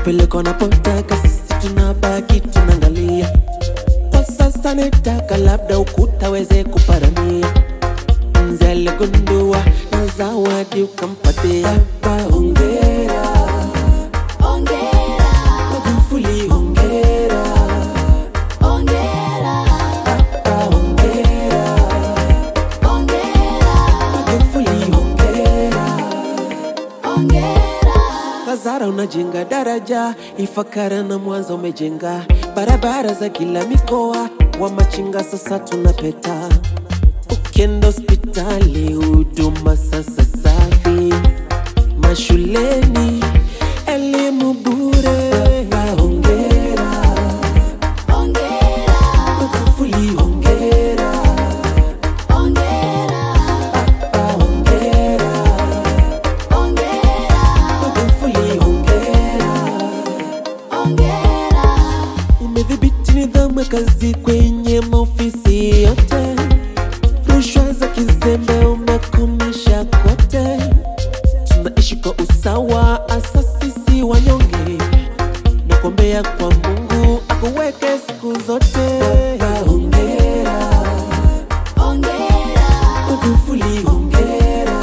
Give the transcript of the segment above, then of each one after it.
kupeleka unapotaka, sisi tunabaki tunaangalia. Kwa sasa nataka labda ukuta weze kuparamia, mzee aligundua na zawadi ukampatia. Baba hongera, Ongera, Magufuli hongera, ongera, Baba hongera, ongera, Magufuli hongera. ongera. Tazara unajenga daraja, Ifakara na Mwanza umejenga barabara za kila mikoa, wa machinga sasa tunapeta. Ukienda hospitali huduma sasa safi, mashuleni elimu bure. Baba hongera, Ongera, Magufuli hongera, ongera, Baba hongera, ongera, Magufuli hongera. ongera. Umedhibiti nidhamu ya kazi kwenye maofisi yote, rushwa za kizembe umekomesha kote. Tunaishi kwa usawa, asa sisi wanyonge, na kuombea kwa Mungu akuweke siku zote. Baba hongera, Ongera, Magufuli hongera,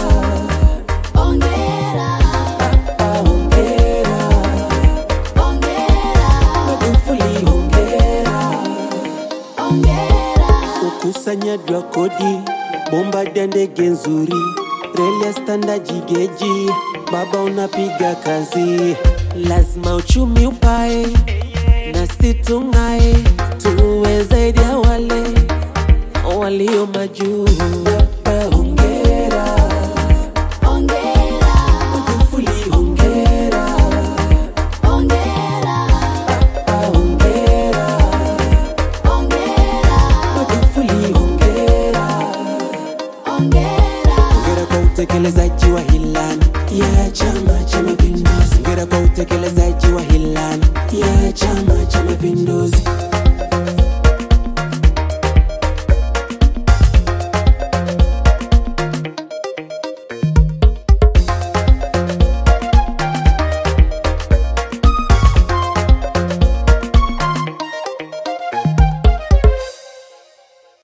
ongera, Baba hongera, ongera, Magufuli hongera. ongera. ukusanyaji wa kodi, bomba ya ndege nzuri, reli ya standard geji, baba unapiga kazi, lazima uchumi upae na si tung'ae, tuwe zaidi ya wale walio majuu. Baba hongera, Ongera, Magufuli hongera, ongera, Baba hongera, ongera, Magufuli hongera. ongera. Hongera kwa utekelezaji wa ilani ya Chama cha Mapinduzi. Hongera kwa utekelezaji